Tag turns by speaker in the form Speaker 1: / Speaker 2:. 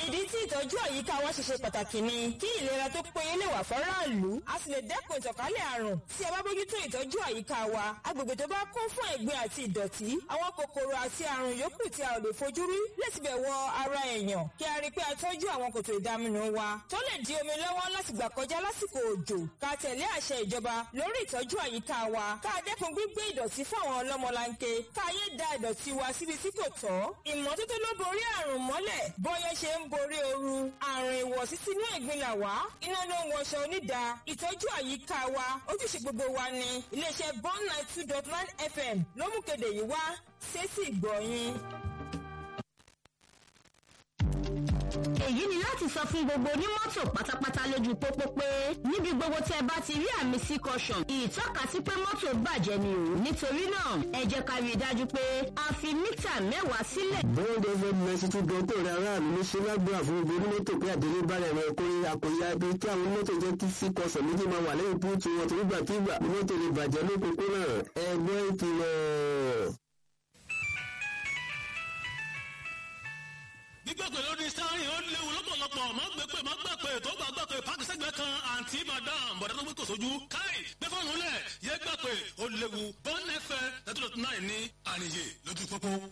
Speaker 1: ìdí tí ìtọ́jú àyíká wa ṣe ṣe pàtàkì ni kí ìlera tó péye lè wà fọ́ráàlú a sì lè dẹ́kun ìtànkálẹ̀ àrùn tí a bá bójútó ìtọ́jú àyíká wa agbègbè tó bá kún fún ẹ̀gbin àti ìdọ̀tí àwọn kòkòrò àti àrùn yòókù tí a ò lè fojú rí lè ti bẹ̀ wọ ara èèyàn kí a rí i pé a tọ́jú àwọn kòtò ìdaminù wa tó lè di omi lọ́wọ́ láti gbà kọjá lásìkò òjò ká tẹ̀lé àṣẹ ìjọba lórí ìtọ́jú àyíká wa ká dẹ́kun gbígbé ìdọ̀tí fún àwọn ọlọ́mọlanke ká yé da ìdọ̀tí wa síbi tí kò tọ́ ìmọ́tótó ló borí àrùn mọ́lẹ̀ bọ́yá ṣe ń borí ooru àrùn ìwọ̀sí sínú ẹ̀gbin là wá iná ló ń wọṣọ onídà ìtọ́jú àyíká wa ojúṣe gbogbo wa ni iléeṣẹ́ bond nine two dot nine fm ló mú kéde yìí wá sétí ìgbọ̀nyìn.
Speaker 2: èyí ni láti sọ fún gbogbo onímọ́tò pátápátá lójú pópó pé níbi gbogbo tẹ́ ẹ bá ti rí àmì sí caution ìtọ́kasí pé mọ́tò bàjẹ́ ni o nítorí náà ẹ jẹ́ ká rí i dájú pé a fi mítà mẹ́wàá sílẹ̀.
Speaker 3: bóńdé fún mẹsì tún gan tó rẹ aráàlú ní ṣe lágbára fún gbogbo onímọ́tò pé àdéhùn bára ẹ̀rọ ẹ̀kọ́ àkòyà ibi tí àwọn onímọ́tò jẹ́ kí sí caution méjì máa wà lẹ́yìn búùtù wọn torí gbàkigbà onímọ́tò lè bàjẹ́ lókòókòrò ẹgbẹ́ ìkìlọ̀.
Speaker 4: gbígbàgbé lórí sáárì ó léwu lọ́pọ̀lọpọ̀ má gbé pé má gbà pé tó bá gbà pé páàkì sẹ́gbẹ́ kan àǹtí madam bọ̀dá tó gbé kò sójú káì gbé fóònù lẹ̀ yé gbà pé ó léwu bọ́ọ̀nù ẹ̀fẹ̀ lẹ́tọ̀ọ̀tún náà ní àníyè lójú pópó.